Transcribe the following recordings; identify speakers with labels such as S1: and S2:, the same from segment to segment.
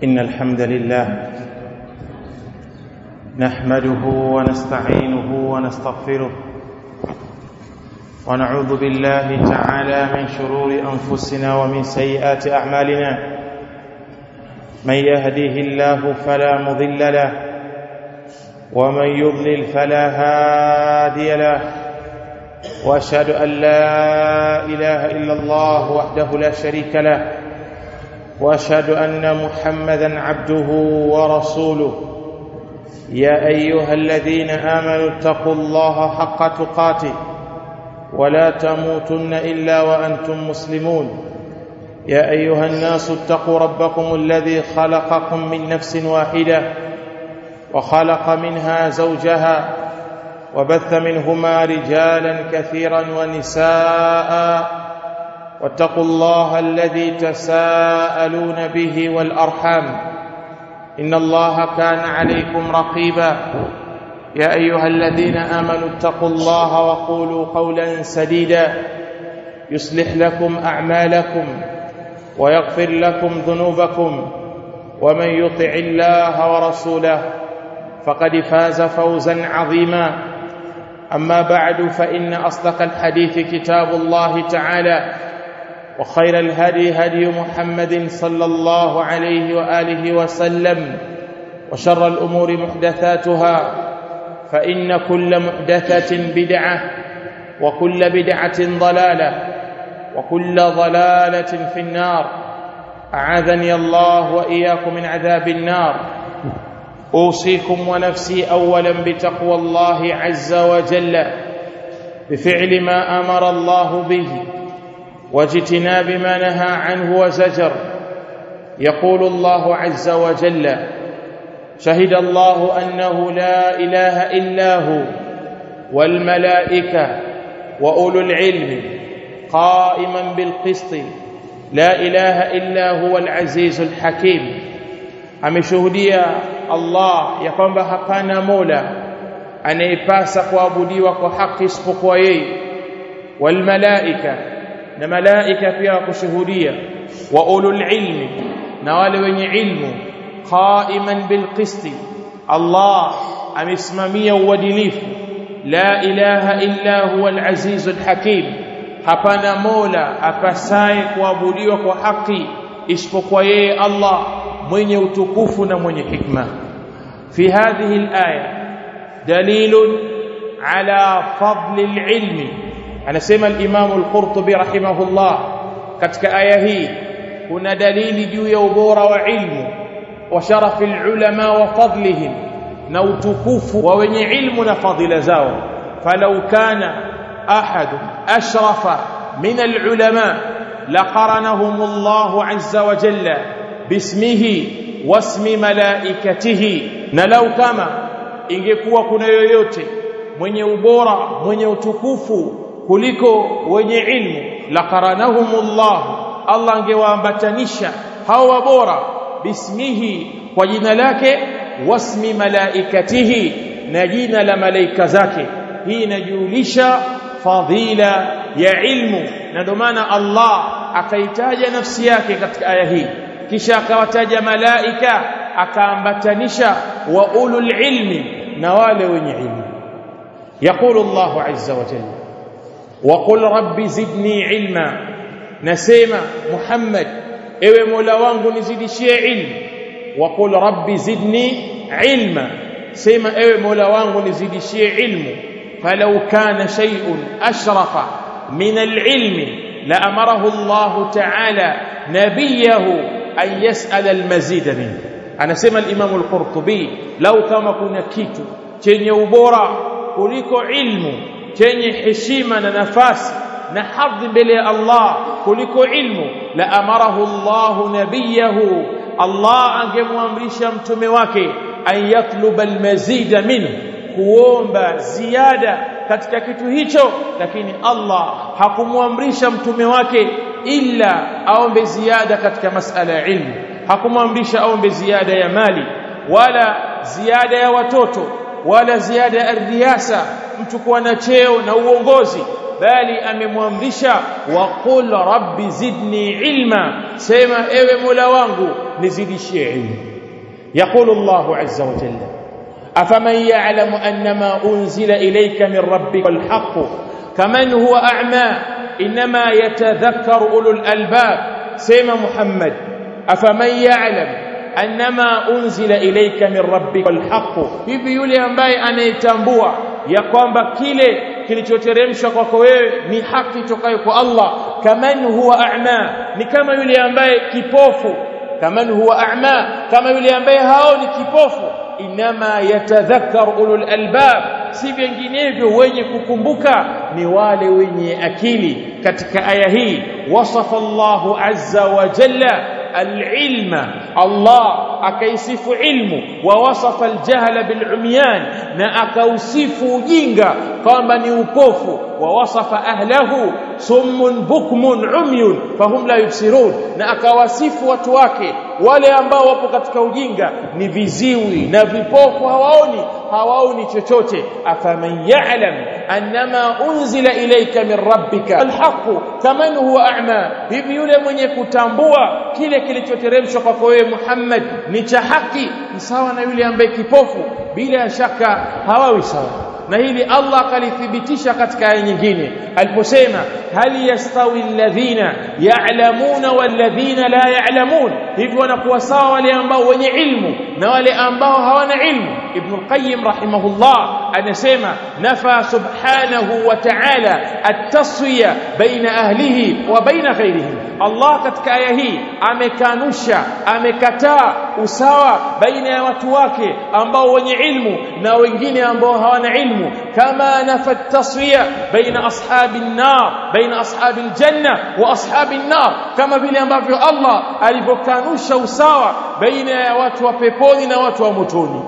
S1: إن الحمد لله نحمده ونستعينه ونستغفره ونعوذ بالله تعالى من شرور أنفسنا ومن سيئات أعمالنا من يهديه الله فلا مضل له ومن يضلل فلا هادي له واشهد ان لا اله الا الله وحده لا شريك له واشهد ان محمدا عبده ورسوله يا ايها الذين امنوا اتقوا الله حق تقاته ولا تموتن الا وانتم مسلمون يا ايها الناس اتقوا ربكم الذي خلقكم من نفس واحده وخلق منها زوجها وبث منهما رجالا كثيرا ونساء واتقوا الله الذي تساءلون به والارحام ان الله كان عليكم رقيبا يا ايها الذين امنوا اتقوا الله وقولوا قولا سديدا يصلح لكم اعمالكم ويغفر لكم ذنوبكم ومن يطع الله ورسوله فقد فاز فوزا عظيما اما بعد فان اصدق الحديث كتاب الله تعالى وخير الهدي هدي محمد صلى الله عليه واله وسلم وشر الامور محدثاتها فان كل محدثه بدعه وكل بدعه ضلاله وكل ضلاله في النار اعاذني الله واياكم من عذاب النار اوصيكم ونفسي اولا بتقوى الله عز وجل بفعل ما امر الله به واجتناب ما نهى عنه وزجر يقول الله عز وجل شهد الله انه لا اله الا هو والملائكه واولو العلم قائما بالقسط لا اله الا هو العزيز الحكيم ameshuhudia Allah ya kwamba hapana mola anayepasa kuabudiwa kwa haki isipokuwa yeye wal malaika na malaika pia kushuhudia wa ulul ilmi na wale wenye ilmu qaiman bil qisti Allah amesimamia uadilifu la ilaha illa huwa al aziz al hakim hapana mola apasaye kuabudiwa kwa haki isipokuwa yeye Allah mwenye utukufu na mwenye hikma fi hadhihi alaya dalilun ala fadli alilmi anasema al-Imam al-Qurtubi rahimahullah katika aya hii kuna dalili juu ya ubora wa ilmu wa sharafi al-ulama wa fadlihim na utukufu wa wenye ilmu na fadhila zao falau kana ahad ashrafa min al-ulama laqaranahum Allah azza wa jalla bismihi wasmi malaikatihi na lau kama ingekuwa kuna yoyote mwenye ubora mwenye utukufu kuliko wenye ilmu laqaranahumullah Allah angewaambatanisha hawa bora bismihi kwa jina lake wasmi malaikatihi na jina la malaika zake hii inajulisha fadhila ya ilmu na ndio maana Allah akaitaja nafsi yake katika aya hii kisha akawataja malaika akaambatanisha wa ulul ilmi na wale wenye ilmu يقول الله عز وجل وقل رب زدني علما نسمع محمد ewe mola wangu nizidishie ilmu وقل رب زدني علما sema ewe mola wangu nizidishie ilmu فلو كان شيء اشرف من العلم لامره الله تعالى نبيه an yas'ala almazid min anasema al-Imam al-Qurtubi lau kama kuna kitu chenye ubora kuliko ilmu chenye heshima na nafasi na hadhi mbele ya Allah kuliko ilmu la amarahu Allah nabiyahu Allah angemwamrisha mtume wake an yatluba almazid minhu kuomba ziada katika kitu hicho lakini Allah hakumwamrisha mtume wake illa aombe ziada katika masala ya ilmu hakumwamrisha aombe ziada ya mali wala ziada ya watoto wala ziada ya riasa mtu kuwa na cheo na uongozi bali amemwamrisha waqul rabbi zidni ilma sema ewe mola wangu nizidishie ilmu yaqulu allah azza wa jalla afaman ya'lamu annama unzila ilayka min rabbika alhaq kaman huwa a'ma inma yatadhakkaru ulul albab sema muhammad afaman ya'lam annama unzila ilayka min rabbika alhaq hivi yule ambaye anayetambua ya kwamba kile kilichoteremshwa kwako wewe ni haki tokayo kwa Allah kaman huwa a'ma ni kama yule ambaye kipofu kaman huwa a'ma kama yule ambaye haoni kipofu inama yatadhakkar ulul albab si vinginevyo wenye kukumbuka ni wale wenye akili katika aya hii wasafa Allahu azza wa jalla العلم الله akaisifu ilmu wa wasafa aljahla bilumyan na akausifu ujinga kwamba ni upofu wa wasafa ahlahu summun bukmun umyun fahum la yubsirun na akawasifu watu wake wale ambao wapo katika ujinga ni viziwi na vipofu hawaoni hawaoni chochote afaman ya'lam annama unzila ilayka min rabbika alhaq kaman huwa a'ma hivi yule mwenye kutambua kile kilichoteremshwa kwako wewe Muhammad ni cha haki ni sawa na yule ambaye kipofu bila shaka hawawi sawa na hili Allah akalithibitisha katika aya nyingine aliposema hal yastawi alladhina ya'lamuna walladhina la ya'lamun hivyo wanakuwa sawa wale ambao wenye ilmu na wale ambao hawana ilmu ibn al-qayyim rahimahullah anasema nafa subhanahu wa ta'ala at-taswiya baina ahlihi wa baina ghayrihim Allah katika aya hii amekanusha amekataa usawa baina ya watu wake ambao wenye ilmu na wengine ambao hawana ilmu kama nafa taswiya baina ashabi an-nar baina ashabi al-janna wa ashabi an-nar kama vile ambavyo Allah alivyokanusha usawa baina ya watu wa peponi na watu wa motoni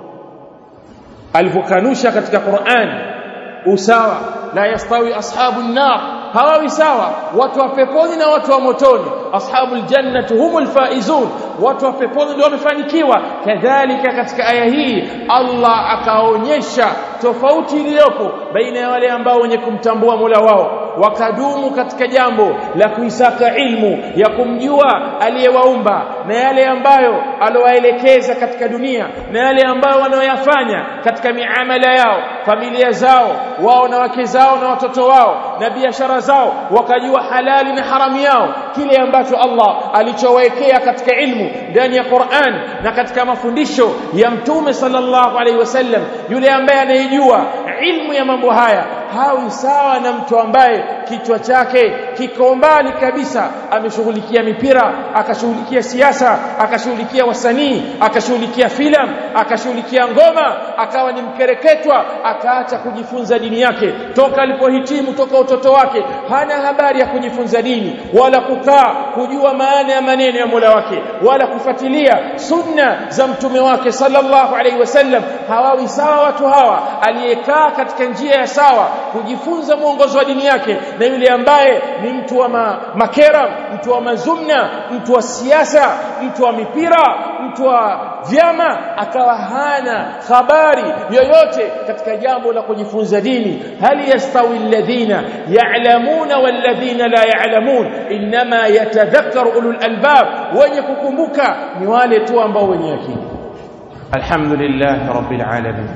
S1: alivyokanusha katika Qur'an usawa la yastawi ashabu an-nar hawawi sawa watu wa peponi na watu wa motoni ashabul jannati humul faizun watu wa peponi ndio wamefanikiwa kadhalika katika aya hii Allah akaonyesha tofauti iliyopo baina ya wale ambao wenye kumtambua Mola wao wakadumu katika jambo la kuisaka ilmu ya kumjua aliyewaumba na yale ambayo alowaelekeza katika dunia na yale ambayo wanaoyafanya katika miamala yao familia zao wao na wake zao na watoto wao na biashara zao wakajua halali na haramu yao kile ambacho Allah alichowekea katika ilmu ndani ya Qur'an na katika mafundisho ya Mtume sallallahu alaihi wasallam yule ambaye anayejua ilmu ya mambo haya hawi sawa na mtu ambaye kichwa chake kiko mbali kabisa ameshughulikia mipira akashughulikia siasa akashughulikia wasanii akashughulikia filamu akashughulikia ngoma akawa ni mkereketwa akaacha kujifunza dini yake toka alipohitimu toka utoto wake hana habari ya kujifunza dini wala kukaa kujua maana ya maneno ya Mola wake wala kufuatilia sunna za mtume wake sallallahu alaihi wasallam hawawi sawa watu hawa aliyekaa katika njia ya sawa kujifunza mwongozo wa dini yake na yule ambaye ni mtu wa ma, makera mtu wa mazumna mtu wa siasa mtu wa mipira mtu wa vyama akawa hana habari yoyote katika jambo la kujifunza dini hal yastawi alladhina ya'lamuna walladhina la ya'lamun inma yatadhakkaru ulul albab wenye kukumbuka ni wale tu ambao wenye akili alhamdulillah rabbil alamin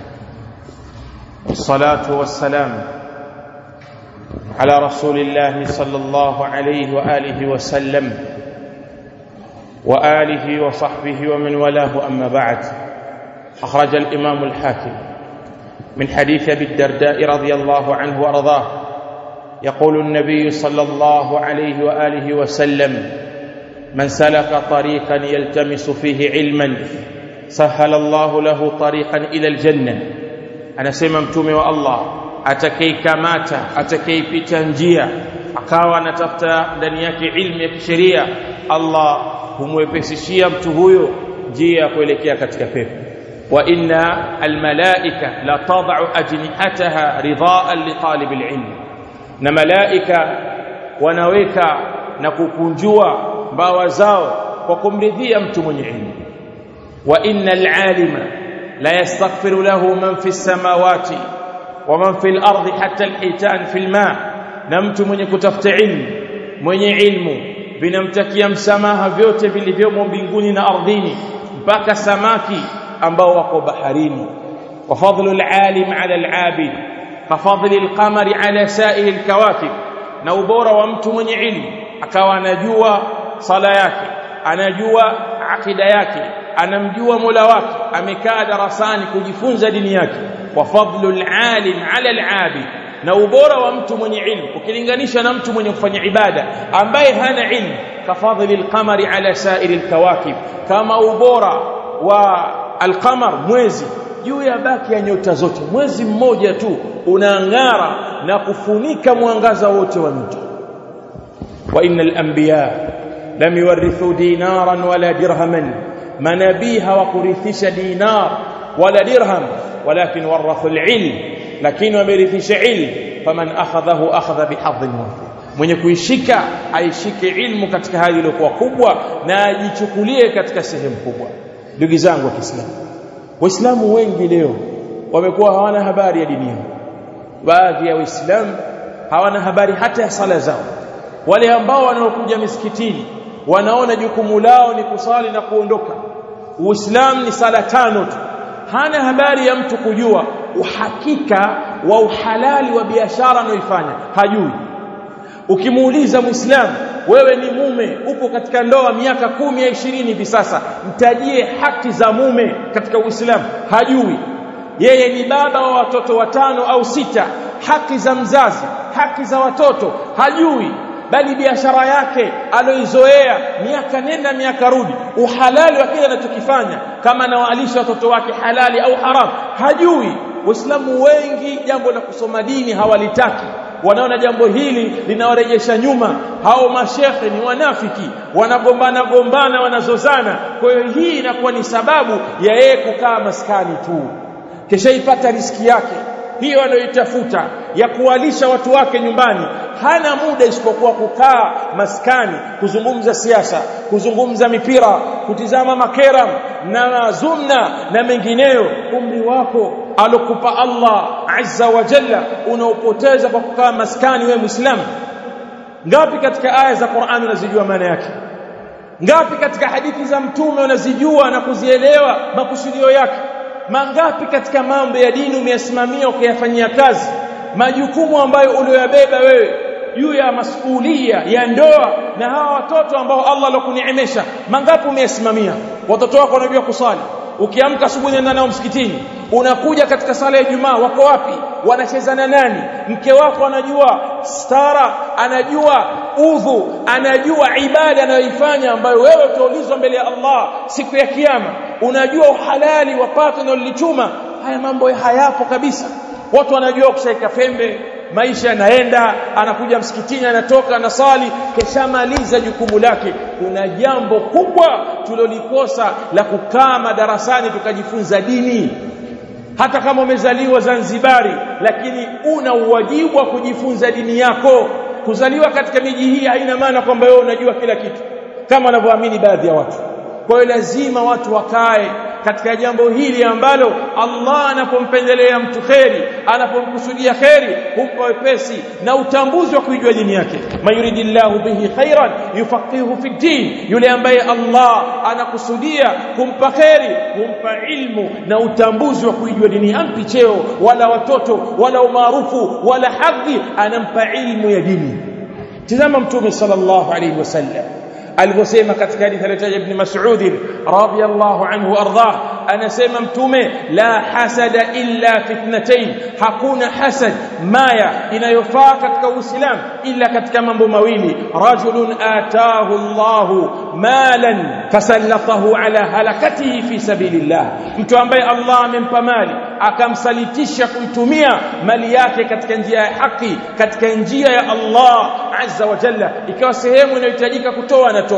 S1: والصلاه والسلام على رسول الله صلى الله عليه واله وسلم واله وصحبه ومن والاه اما بعد اخرج الامام الحاكم من حديث ابي الدرداء رضي الله عنه وارضاه يقول النبي صلى الله عليه واله وسلم من سلك طريقا يلتمس فيه علما سهل الله له طريقا الى الجنه anasema mtume wa Allah atakayeikamata atakayeipita njia akawa anatafuta ndani yake ilmu ya kisheria Allah humwepesishia mtu huyo njia ya kuelekea katika pepo wa inna almalaika la tad'u ajnihataha ridaan li talib alilm na malaika wanaweka na kukunjua mbawa zao kwa kumridhia mtu mwenye ilmu wa innal alima la yastaghfiru lahu man fi samawati waman fil ardi hatta alhitan fil ma na mtu mwenye kutafuta ilmu mwenye ilmu vinamtakia msamaha vyote vilivyomo mbinguni na ardhini mpaka samaki ambao wako baharini wa fadlu alalim ala alabid ka fadli alqamari ala sa'ir alkawakib na ubora wa mtu mwenye ilmu akawa anajua sala yake anajua akida yake anamjua Mola wake amekaa darasani kujifunza dini yake wa fadlu alalim ala alabid na ubora wa mtu mwenye ilmu ukilinganisha na mtu mwenye kufanya ibada ambaye hana ilmu kafadhili alqamari ala sa'iri alkawakib kama ubora wa alqamar mwezi juu ya baki ya nyota zote mwezi mmoja tu unaangara na kufunika mwangaza wote wa nyota wa innal anbiya lam yuwarithu dinaran wala dirhaman manabii hawakurithisha dinar wala dirham walakin warathu alilm lakini wamerithisha ilm faman akhadhahu akhadha bihadhin wafir mwenye kuishika aishike ilmu katika hali iliyokuwa kubwa na ajichukulie katika sehemu kubwa ndugu zangu wa Kiislamu waislamu wengi leo wamekuwa hawana habari ya dini yao baadhi ya waislamu hawana habari hata ya sala zao wale ambao wanaokuja misikitini wanaona jukumu lao ni kusali na kuondoka uislamu ni sala tano tu hana habari ya mtu kujua uhakika wa uhalali wa biashara anayoifanya hajui ukimuuliza muislamu wewe ni mume upo katika ndoa miaka kumi ya ishirini hivi sasa mtajie haki za mume katika uislamu hajui yeye ni baba wa watoto watano au sita haki za mzazi haki za watoto hajui bali biashara yake aloizoea miaka nenda miaka rudi uhalali wa kile anachokifanya kama anawalisha watoto wake halali au haram hajui waislamu wengi jambo la kusoma dini hawalitaki wanaona jambo hili linawarejesha nyuma hao mashekhe ni wanafiki wanagombana gombana wanazozana kwa hiyo hii inakuwa ni sababu ya yeye kukaa maskani tu kishaipata riski yake hiyo anayoitafuta ya kuwalisha watu wake nyumbani hana muda isipokuwa kukaa maskani kuzungumza siasa kuzungumza mipira kutizama makeram na zumna na mengineyo umri wako alokupa Allah azza wa jalla unaopoteza kwa kukaa maskani wewe muislamu ngapi katika aya za Qur'an unazijua maana yake ngapi katika hadithi za mtume unazijua na kuzielewa makusudio yake mangapi katika mambo ya dini umeyasimamia ukayafanyia kazi majukumu ambayo uliyobeba wewe juu ya masuhulia ya ndoa na hawa watoto ambao Allah alokuniemesha mangapi umeyasimamia watoto wako wanajua kusali ukiamka asubuhi nenda nao msikitini unakuja katika sala ya Ijumaa wako wapi wanacheza na nani mke wako anajua stara anajua udhu anajua ibada anayoifanya ambayo wewe utaulizwa mbele ya Allah siku ya kiyama unajua uhalali wa pato unalolichuma haya mambo hayapo kabisa watu wanajua kushaika pembe maisha yanaenda anakuja msikitini anatoka anasali keshamaliza jukumu lake kuna jambo kubwa tulilolikosa la kukaa madarasani tukajifunza dini hata kama umezaliwa Zanzibari lakini una uwajibu wa kujifunza dini yako kuzaliwa katika miji hii haina maana kwamba wewe unajua kila kitu kama wanavyoamini baadhi ya watu kwa hiyo lazima watu wakae katika jambo hili ambalo Allah anapompendelea mtu kheri anapomkusudia kheri humpa wepesi na utambuzi wa kuijua dini yake mayuridillahu bihi khairan yufaqihu fi din yule ambaye Allah anakusudia kumpa kheri humpa ilmu na utambuzi wa kuijua dini hampi cheo wala watoto wala umaarufu wala hadhi anampa ilmu ya dini tazama mtume sallallahu alayhi wasallam alivyosema katika hadithi aliyotaja ibn Mas'ud radhiyallahu anhu ardhah anasema mtume la hasada illa fitnatain hakuna hasad maya inayofaa katika uislamu illa katika mambo mawili rajulun ataahu Allah malan fasallatahu ala halakatihi fi sabilillah mtu ambaye Allah amempa mali akamsalitisha kuitumia mali yake katika njia ya haki katika njia ya Allah azza wa jalla ikawa sehemu inayohitajika kutoa anatoa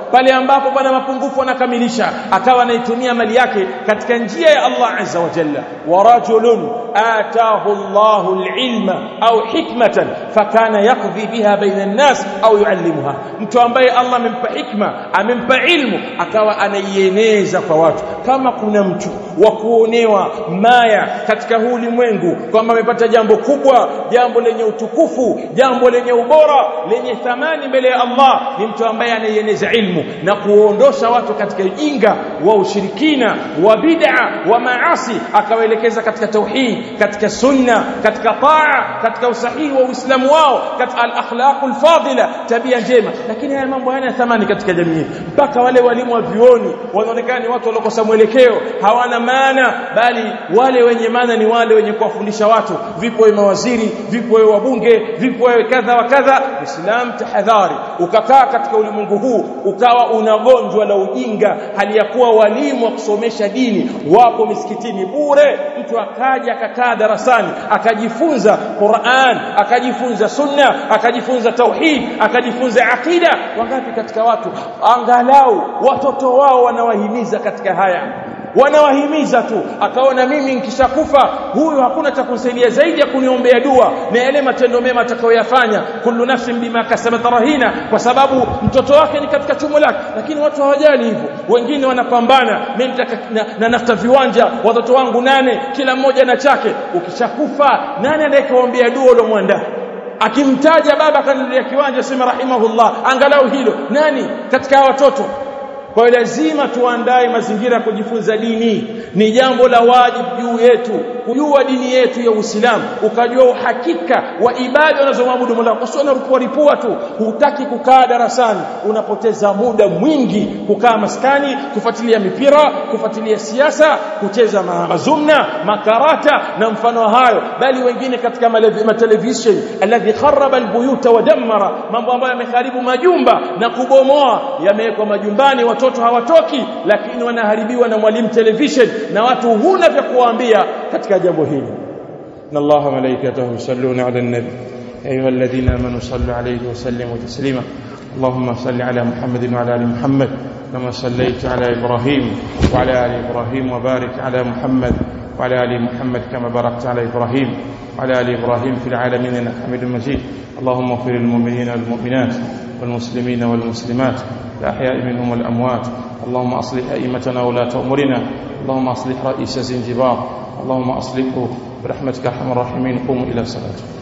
S1: pale ambapo pana mapungufu anakamilisha akawa anaitumia mali yake katika njia ya Allah azza wa jalla wa rajulun ataahu Allahu alilma au hikmatan fakana yaqdi biha baina an-nas au yuallimuha mtu ambaye Allah amempa hikma amempa ilmu akawa anaieneza kwa watu kama kuna mtu wa kuonewa maya katika huu ulimwengu kwamba amepata jambo kubwa jambo lenye utukufu jambo lenye ubora lenye thamani mbele ya Allah ni mtu ambaye anaieneza ilmu na kuondosha watu katika ujinga wa ushirikina wa bid'a wa maasi akawaelekeza katika tauhid katika sunna katika taa katika usahihi wa uislamu wao katika al-akhlaqul fadila tabia njema lakini haya mambo hayana thamani katika jamii mpaka wale walimu wa vioni wanaonekana ni watu waliokosa mwelekeo hawana maana bali wale wenye maana ni wale wenye kuwafundisha watu vipo wewe mawaziri vipo wewe wabunge vipo wewe kadha wa kadha islam tahadhari ukakaa katika ulimwengu huu ukawa unagonjwa la ujinga hali ya kuwa walimu wa kusomesha dini wapo misikitini bure mtu akaja akakaa darasani akajifunza Qur'an akajifunza sunna akajifunza tauhid akajifunza akida wangapi katika watu angalau watoto wao wanawahimiza katika haya wanawahimiza tu akaona mimi nikishakufa huyu hakuna cha kunisaidia zaidi ya kuniombea dua na yale matendo mema atakayoyafanya kullu nafsin bima kasabat rahina kwa sababu mtoto wake ni katika chumo lake lakini watu hawajali hivyo wengine wanapambana mimi na, na nafta viwanja watoto wangu nane kila mmoja na chake ukishakufa nani anayekuombea dua uliomwandaa akimtaja baba kanilia kiwanja sema rahimahullah angalau hilo nani katika watoto kwa hiyo lazima tuandae mazingira ya kujifunza dini ni jambo la wajibu juu yetu kujua dini yetu ya Uislamu ukajua uhakika wa ibada unazomwabudu Mola usione ripua ripua tu hutaki kukaa darasani unapoteza muda mwingi kukaa maskani kufuatilia mipira kufuatilia siasa kucheza mazumna makarata na mfano hayo bali wengine katika matelevision alladhi kharaba albuyuta wa dammara mambo ambayo yameharibu majumba na kubomoa yamewekwa majumbani watoto hawatoki lakini wanaharibiwa na mwalimu television na watu huna vya kuwaambia katika jambo hili ان الله ملائكته يصلون على النبي ايها الذين امنوا صلوا عليه وسلموا تسليما اللهم صل على محمد وعلى ال محمد كما صليت على ابراهيم وعلى ال ابراهيم وبارك على محمد وعلى ال محمد كما باركت على ابراهيم وعلى ال ابراهيم في العالمين انك حميد مجيد اللهم اغفر للمؤمنين والمؤمنات والمسلمين والمسلمات الاحياء منهم والاموات اللهم اصلح ائمتنا ولاة امورنا اللهم اصلح رئيس زنجبار اللهم اصلحه برحمتك ارحم الراحمين قوموا الى صلاتكم